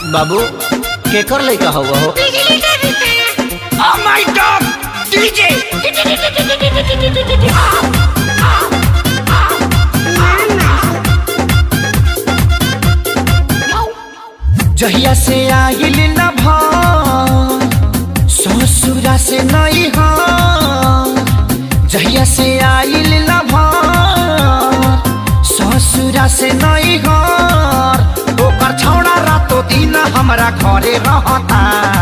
बाबू केकर लइका हुआ हो Oh my god! DJ! जहिया से आइल न भ ससुरा से नहीं ह जहिया से आइल न भ ससुरा से नहीं ह ओकर छौड़ा रातो दिन हमरा घरे रहता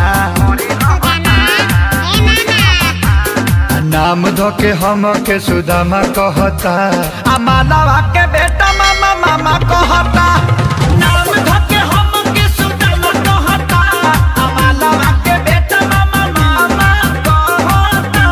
नाम धो के हम के सुदामा कहता आ मानवा के बेटा मामा मामा कहता नाम धके हम के सुदामा कहता आ मानवा के बेटा मामा मामा कहता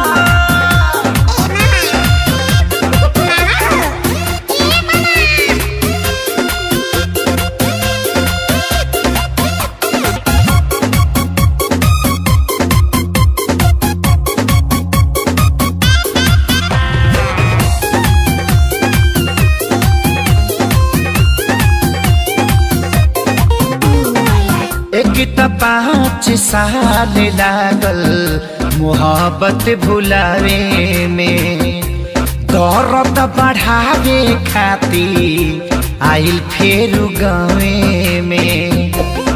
एक त पाँच साल लागल मोहब्बत भुलावे में दर्द बढ़ावे खाती आइल फेर गावे में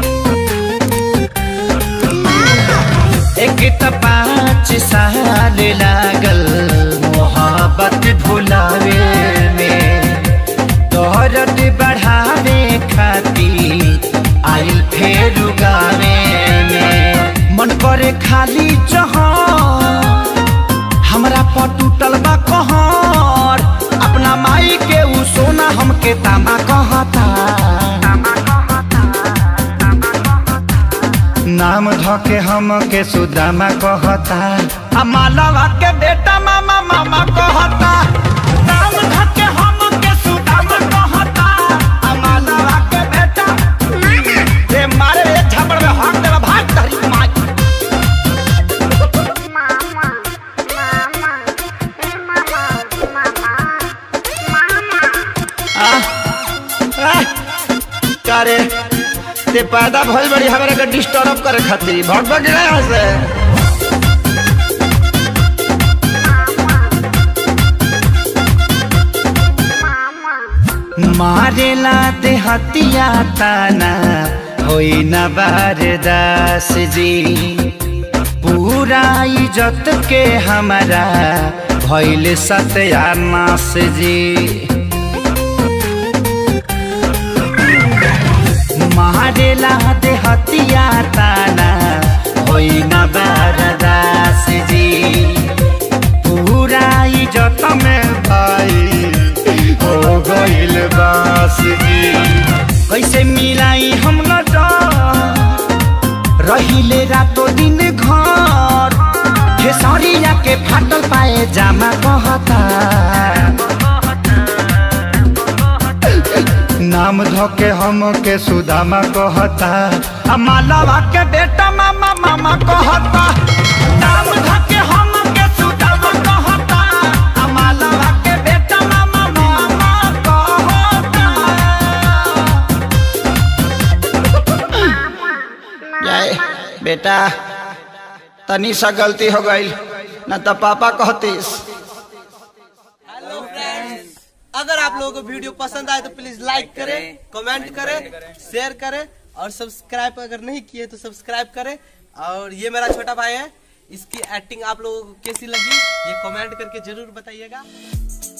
एक त पाँच साल लागल मोहब्बत भुलावे में दर्द बढ़ावे खाती आइल फेर गावे में मन करे खाली जहाँ हमरा पर टूटल बा कहर अपना माई के उ सोना हमके तामा कहता नाम धो के हम के सुदामा कहता आ मालवा के बेटा मामा मामा कहता नाम धके हम के सुदाम कहता आ मालवा के बेटा रे मारे रे झपड़ में हाथ देला भाग तहरी माई करे ते पैदा भइल बड़ी हमरा के डिस्टर्ब करे खातिर भग भग गया यहाँ से मारेला ते हतिया ताना होई न बारदास जी पूरा इज्जत के हमारा भइल सत्यानाश जी मारेला दे हतिया ताना होई न बारदास जी पूरा इज्जत में भाई हो गइल बास जी कैसे मिलाई हम न रहिले रातो दिन घर खेसरिया के फाटल पाए जामा कहता नाम धो के हम के सुदामा कहता आ मालवा के बेटा मामा मामा कहता नाम धके हम के सुदामा कहता आ मालवा के बेटा मामा मामा कहता जाए बेटा तनी सा गलती हो गई न तो पापा कहतीस हेलो फ्रेंड्स अगर आप लोगों को वीडियो पसंद आए तो प्लीज लाइक करें कमेंट करें शेयर करें और सब्सक्राइब अगर नहीं किए तो सब्सक्राइब करें और ये मेरा छोटा भाई है इसकी एक्टिंग आप लोगों को कैसी लगी ये कमेंट करके जरूर बताइएगा